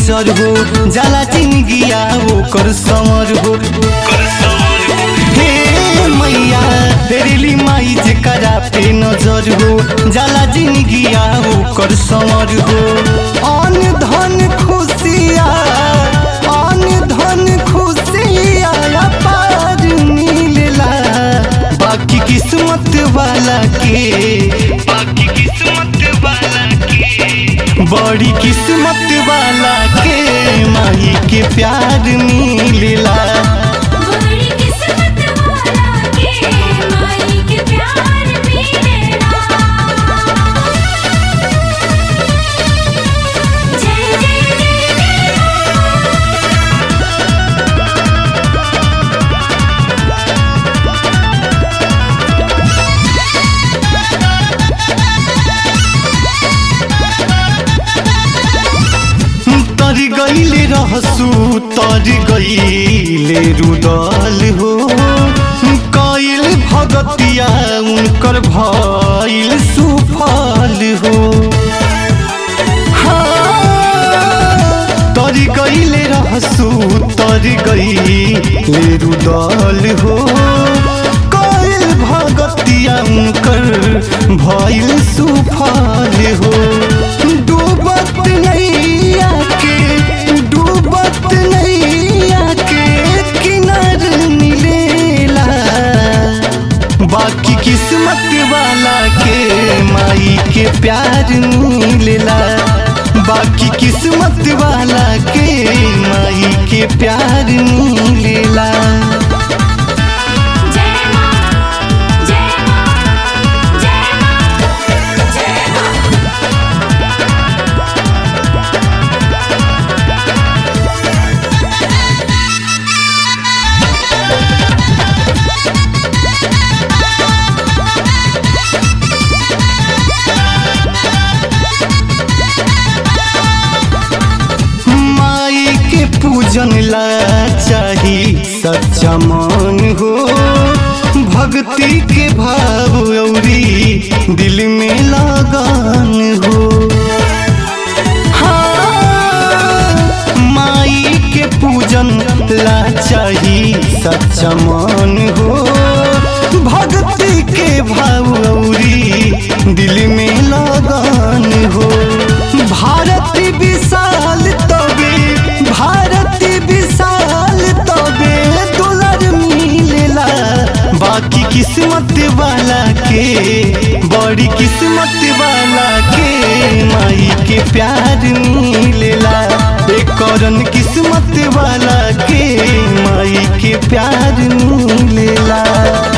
नजर हो जाला जिंदगिया ओकर समर हो हे मैया तेरेली माई जेकरा पे नजर हो जाला जिंदगिया ओकर समर हो अन धन खुशिया अन धन खुशिया पार मिलेला बाकी किस्मत वाला के बाकी किस्मत वाला के बड़ी किस्मत वाला के माही के प्यार मिलेला बड़ी किस्मत वाला के माई के प्यार मिलेला जय जय जय तर गईले रहसु तर गईले रुदल हो कइल भगतिया उनकर भइल सुफल हो तर गईले रहसु तर गईले रुदल हो कइल भगतिया उनकर भइल सुफल हो डूबत नैया के डूबत नैया के किनार मिलेला बाकी किस्मत वाला के माई के प्यार मिलेला बाकी किस्मत वाला के माई के प्यार मिलेला जय मां जय मां जय मां जय मां माई के पूजन ला चाही सच्चा मन हो भक्ति के भाव औरी दिल में लगान हो हाँ, माई के पूजन ला चाही सच्चा मन हो भक्ति के भाव औरी दिल में लगान हो भारत विशाल तबे भारत विशाल तबे दुलर मिलेला बाकी किस्मत वाला के बड़ी किस्मत वाला के माई के प्यार मिलेला एक करन किस्मत वाला के माई के प्यार मिलेला